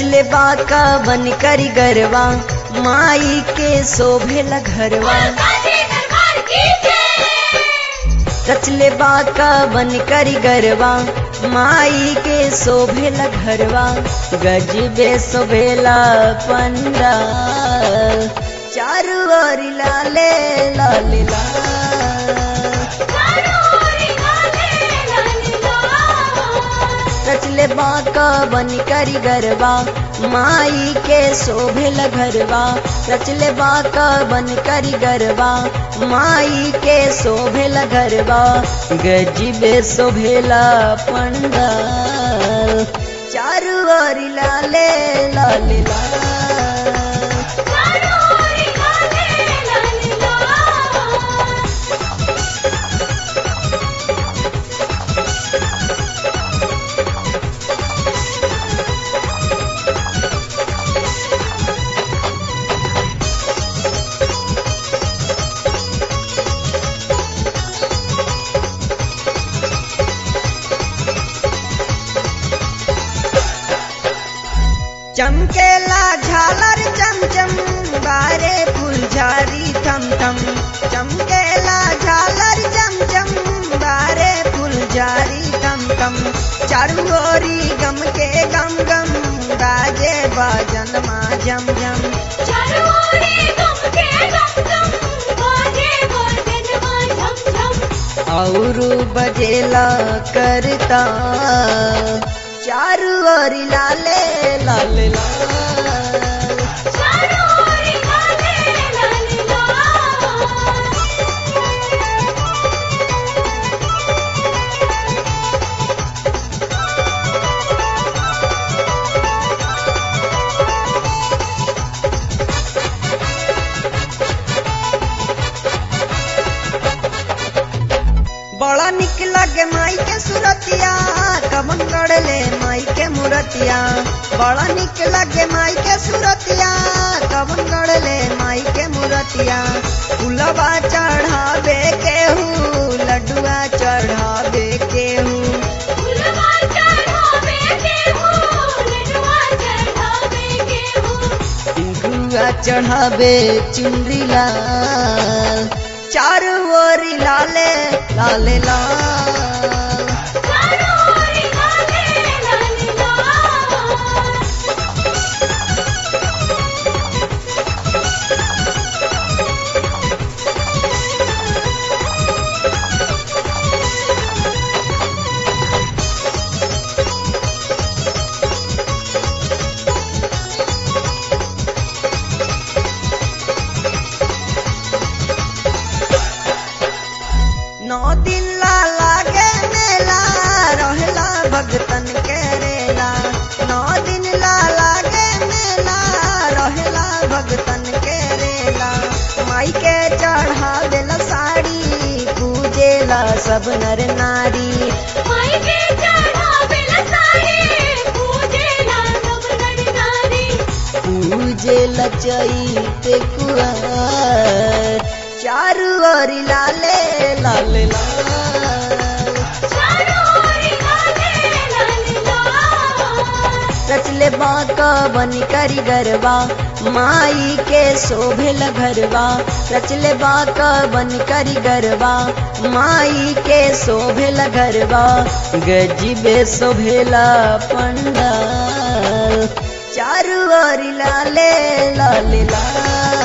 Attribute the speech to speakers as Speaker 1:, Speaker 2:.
Speaker 1: रचले बाका बन करी गरवा माई के शोभेला घरवा रचले बाका बन करी गरवा माई के शोभेला घरवा गजबे शोभेला पंडा चारू ओर लाले लाले लाल रचले बाका बन करी गरबा माई के शोभेल घरवा रचले बाका बन करी गरबा माई के शोभेल घरवा गजबे शोभेला पंडाल चारू ओर लाले लाले लाल चमकेला झालर चमचम बारे फुलझारी थम थम चमकेला झालर चमचम बारे फुलझारी थम थम चारू ओरी गम के गम गम बाजे बाजन मा झम झम और बजेला करता चारू ओरी लाले लाले लाल बड़ा निक लगे माई के सुरतिया कमन गड़ले माई के मूरतिया बड़ा निक लगे माई के सुरतिया कमन गड़ले माई के मूरतिया फुलवा चढ़ावे केहू लड्डुआ चढ़ावे केहू गुआ चढ़ावे चुंदी लाल चारू ओरी लाले लाले लाल नौ दिन ला लागे मेला रहेला भगतन के रेला नौ दिन ला लागे मेला रहेला भगतन के रेला माई के चढ़ावेला साड़ी पूजेला सब नर नारी पूजेला चैत कुआर चारू ओरी लाले लाले लाल रचले बाका बन करी गरबा माई के शोभेल घरवा रचले बाका बन करी गरबा माई के शोभेल घरवा गजबे शोभेला पंडाल चारू ओरी लाले लाले लाल